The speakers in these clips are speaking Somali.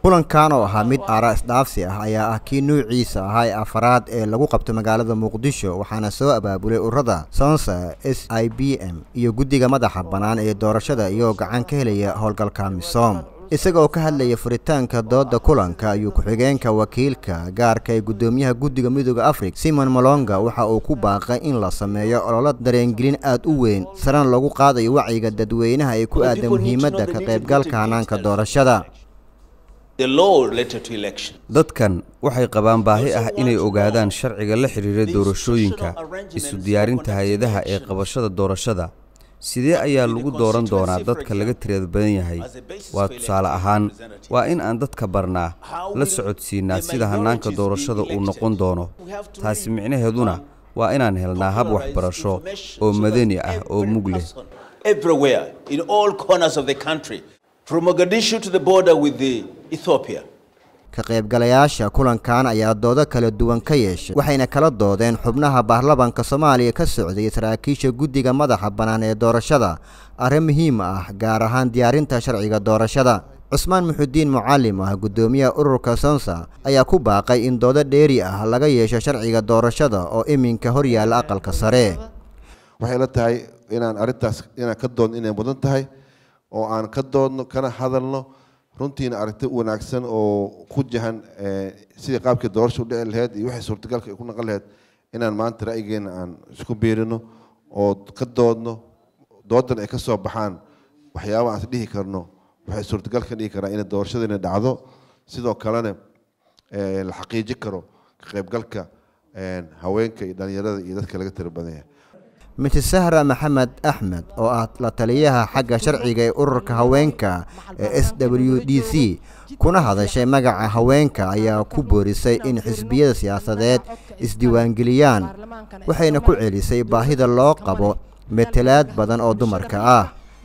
kulankan oo ahaa mid aara isdhaafsi ah ayaa ah kii nuuciisa ahaa ee afaraad ee lagu qabto magaalada muqdisho waxaana soo abaabulay ururada sonsa s i b m iyo guddiga madaxa bannaan ee doorashada iyagoo gacan ka helaya howlgalka misoom isaga oo ka hadlaya furitaanka dooda kulanka ayuu ku-xigeenka wakiilka gaarka ee guddoomiyaha guddiga midooda afrika simon molonga waxa uu ku baaqay in la sameeyo ololo dareengelin aad u weyn sarena lagu qaadayo wacyiga dadweynaha ee ku aadan muhiimadda ka qaybgalka hanaanka doorashada dadkan waxay qabaan baahi ah inay ogaadaan sharciga la xidhiira doorashooyinka isu diyaarinta hay-adaha ee qabashada doorashada sidee ayaa lagu dooran doonaa dadka laga tirada badan yahay waa tusaale ahaan waa in aan dadka barnaa la socodsiinaa sida hannaanka doorashada uu noqon doono taasi micnaheeduna waa inaan helnaa hab waxbarasho oo madani ah oo mug leh ka qaybgalayaasha kulankan ayaa doodo kala duwan ka yeeshay waxayna kala doodeen xubnaha baarlamanka soomaaliya ka socday saraakiisha guddiga madaxa bannaan ee doorashada arrin muhiim ah gaar ahaan diyaarinta sharciga doorashada cusmaan muxudiin mucalim ah guddoomiyaha ururka sonsa ayaa ku baaqay in doodo dheeri ah laga yeesho sharciga doorashada oo iminka hor yaalla aqalka sare waxay la tahay inaan arrintaas inaan ka doodno inay mudan tahay oo aan ka doodno kana hadalno runtiina aragti wanaagsan oo ku jahan sidii qaabkii doorasha u dhici laheyd iyo waxay suurtagalka ay ku naqon laheyd inaan maanta ra'yigeena aan isku biirino oo ka doodno doodan ay ka soo baxaan waxyaaba aan is dhihi karno waxay suurtagal ka dhigi karaa inay doorashadiina dhacdo sidoo kalena la xaqiijin karo ka qaybgalka haweenka iyo dhalinyarada iyo dadka laga tira badan yahay mrs sahra maxamed axmed oo ah la taliyaha xagga sharciga ee ururka haweenka ee s w d c kuna hadashay magaca haweenka ayaa ku boorisay in xisbiyada siyaasadeed isdiiwaangeliyaan waxayna ku celisay baahida loo qabo metelaad badan oo dumarka ah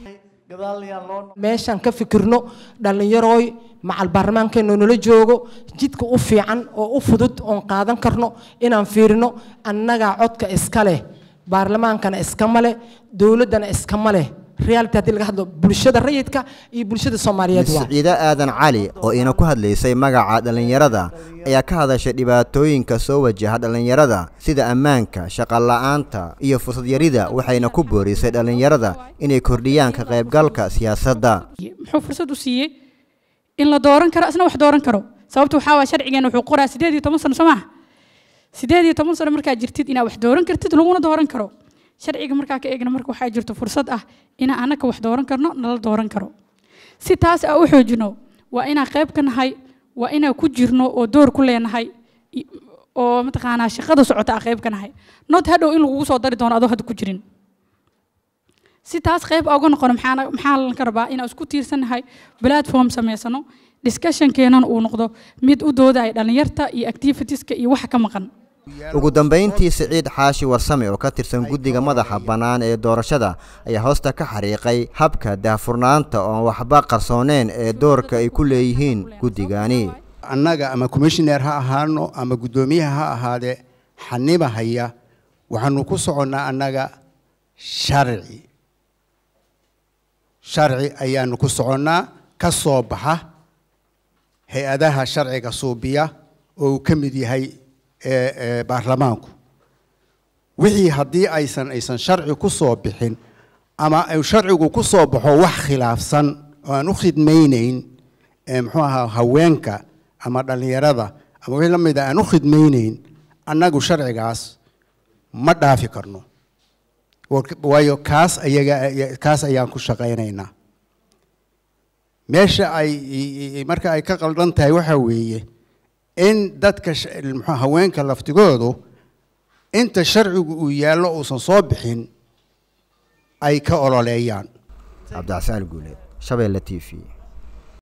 meeshaan ka fikirno dhallinyarooy macal baarlamaankeennu nala joogo jidka u fiican oo u fudud oon qaadan karno inaan fiirino annagaa codka iska leh baarlamaankana iskama leh dowladdana iskama leh reality haddii laga hadlo bulshada rayidka iyo bulshada soomaaliyeed waa siciide aadan cali oo ina ku hadlaysay magaca dhallinyarada ayaa ka hadashay dhibaatooyinka soo wajaha dhallinyarada sida ammaanka shaqola'aanta iyo fursad yarida waxayna ku boorisay dhallinyarada inay kordhiyaan ka qaybgalka siyaasadda muxuu fursad u siiyey in la dooran karo isna wax dooran karo sababta waxaa waa sharcigeena wuxuu qoraa sideed iyo toban sano soo maaha sideed iyo toban sano markaa jirtid inaad wax dooran kartid laguna dooran karo sharciga markaa ka eegna marka waxaa jirto fursad ah inaan anaka wax dooran karno nala dooran karo si taas aan u xoojino waa inaan qayb ka nahay waa inaan ku jirno oo door ku leenahay oo mataqaanaa shaqada socota aan qayb ka nahay not hadhow in lagugu soo dari doono adoo hadda ku jirin si taas qayb uga noqono maxaa maxaa lanka rabaa inaan isku tiirsannahay platform samaysano discussionkeenan uu noqdo mid u doodaya dhallinyarta iyo activitieska iyo waxa ka maqan ugu dambayntii siciid xaashi warsame oo ka tirsan guddiga madaxa bannaan ee doorashada ayaa hoosta ka xariiqay habka daahfurnaanta oon waxba qarsooneen ee doorka ay ku leeyihiin guddigani annaga ama commissioner ha ahaano ama guddoomiyaha ha ahaadee xaniba haya waxaanu ku soconnaa annaga sharci sharci ayaanu ku soconnaa ka soo baxa hay-adaha sharciga suubiya oo uu ka mid yahay baarlamaanku wixii haddii aysan aysan sharci ku soo bixin ama uu sharcigu ku soo baxo wax khilaafsan oo aan u khidmaynayn muxuu ahaa haweenka ama dhallinyarada ama wixii la mida aan u khidmaynayn annagu sharcigaas ma dhaafi karno waayo kaas ayaga kaas ayaan ku shaqaynaynaa meesha ay marka ay ka qaldan tahay waxaa weeye in dadka muxuu haweenka laftigoodu inta sharcigu uu yaallo uusan soo bixin ay ka ololeeyaan cabdicasaan guule shabeelle t v